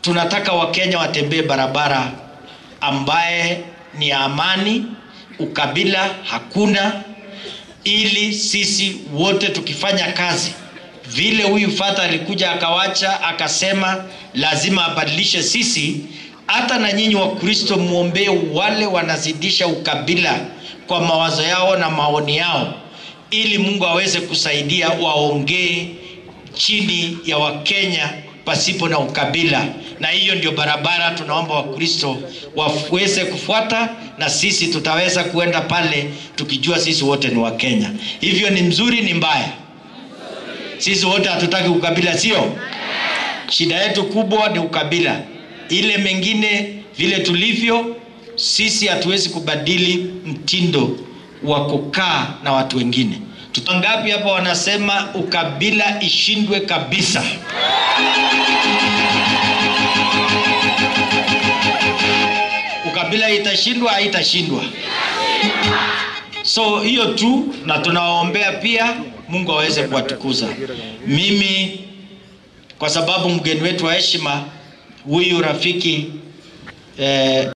tunataka Wakenya watembee barabara ambaye ni ya amani, ukabila hakuna, ili sisi wote tukifanya kazi vile huyu fata alikuja akawacha akasema lazima abadilishe sisi, hata na nyinyi wa Kristo muombee wale wanazidisha ukabila kwa mawazo yao na maoni yao, ili Mungu aweze kusaidia waongee chini ya Wakenya pasipo na ukabila, na hiyo ndio barabara tunaomba Wakristo waweze kufuata, na sisi tutaweza kuenda pale tukijua sisi wote ni Wakenya. Hivyo ni mzuri, ni mbaya? Sisi wote hatutaki ukabila, sio? Shida yetu kubwa ni ukabila. Ile mengine vile tulivyo sisi, hatuwezi kubadili mtindo wa kukaa na watu wengine. Tutangapi hapa wanasema ukabila ishindwe kabisa? Ukabila itashindwa, haitashindwa? So hiyo tu, na tunawaombea pia Mungu aweze kuwatukuza. Mimi kwa sababu mgeni wetu wa heshima huyu rafiki eh,